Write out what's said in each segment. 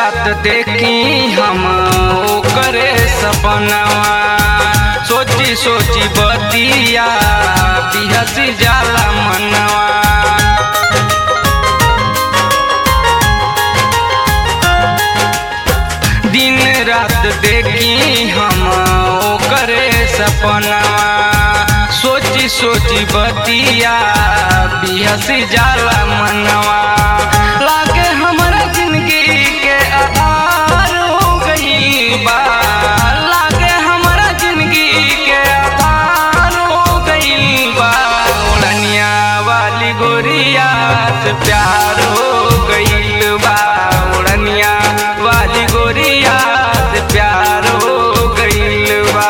रात देखी हम ओकरे सपनवा सोची सोची बतिया बिहस जाला मनवा दिन रात देखी हम ओकरे सपनवा सोची सोची बतिया बिहस जाला मनवा लागे हमरा जिंदगी के आधार हो गई बा लागे हमरा जिंदगी के आधार हो गई बा उड़निया वाली गोरिया से प्यार हो गईल बा उड़निया वाली गोरिया से प्यार हो गईल बा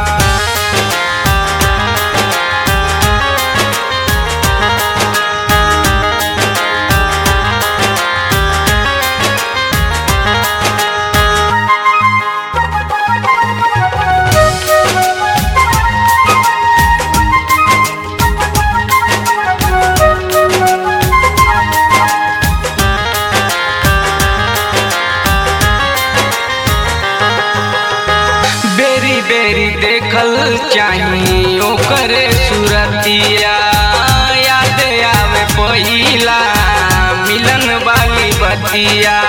बेरी बेरी देखल चाही ओकरे सुरतिया याद आवे पहिला मिलन वाली बतिया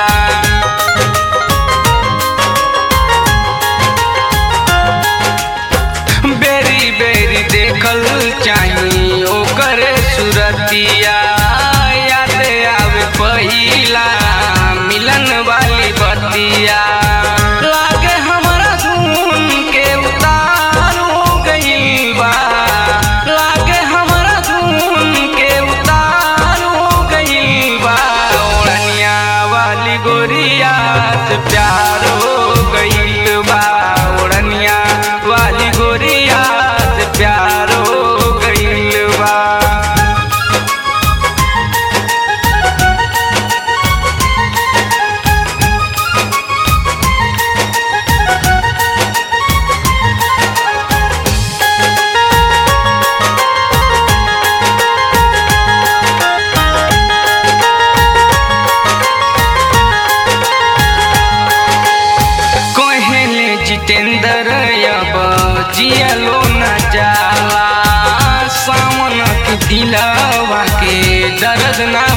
बेरी बेरी देखल चाही ओकरे सुरतिया याद आवे पहिला मिलन वाली बतिया लागे हमरा धुन के उतार हो गईल बा लागे हमरा धुन के उतार हो गईल बा ओढ़निया वाली गोरिया से प्यार हो गईल बा ओढ़निया वाली गोरिया से प्यार हो गईल बा कहले जितेंद्र अब जियलो न जाला सावन के दिलवा के दर्द ना